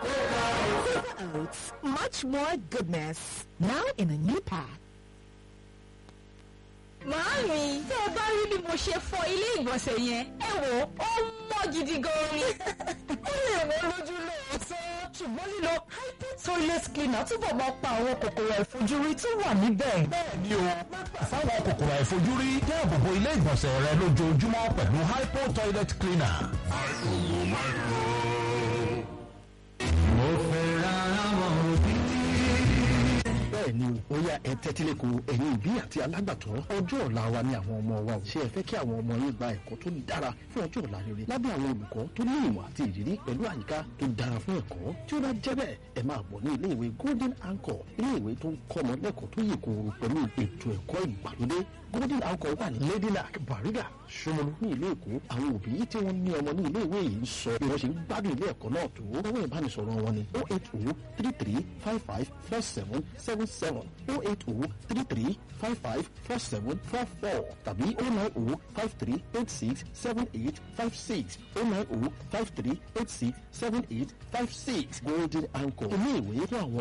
Quaker Oats, much more goodness. Now in a new pack. Màámi, tí ẹ bá rí bí mo ṣe fọ ilé ìgbọ̀nsẹ̀ yẹn, ẹ wò ó mọ́ gidi gan ni. ó lè wọ́n lójú lóòótọ́ ṣùgbọ́n lílo hypo toilet cleaner túbọ̀ máa pa àwọn kòkòrò àìfojúrí tó wà níbẹ̀. bẹ́ẹ̀ ni o má gbà fáwọn kòkòrò àìfojúrí dáàbò bo ilé ìgbọ̀nsẹ̀ rẹ lójoojúmọ́ pẹ̀lú hypo toilet cleaner. mo fẹ́ ra àwọn òbí. bẹ́ẹ̀ ni o ó yá ẹ tẹ́tílẹ̀kọ ẹ̀yin òbí àti alágbàtọ́ ọjọ́ ọ̀la wa ni àwọn ọmọ wa ò ṣe ẹ fẹ́ kí àwọn ọmọ yín gba ẹ̀kọ́ tó dára fún ọjọ́ ọ̀la rere lábẹ́ àwọn olùkọ́ tó ní ìmọ̀ àti ìrírí pẹ̀lú àyíká tó dára fún ẹ̀kọ́ tí ó bá jẹ́ bẹ́ẹ̀ ẹ máa bọ̀ ní ilé ìwé golden anchor ilé ìwé tó ń kọ́ ọmọ lẹ́kọ̀ọ́ tó yè kòòrò pẹ̀lú ètò ẹ̀kọ́ ìgbàlódé golden anchor wà ní ladylak bariga Ṣómólú ní ìlú èkó àwọn òbí tí wọ́n ní ọmọ ní ilé ìwé yìí ń sọ bí wọ́n ṣe ń gbádùn ilé ẹ̀kọ́ náà tó owó ìbánisọ̀rọ̀ wọn ni oh eight oh three three five five four seven seven seven oh eight oh three three five five four seven four four tàbí oh nine oh five three eight six seven eight five six oh nine oh five three eight six seven eight five six golden anchor ilé ìwé fún àwọn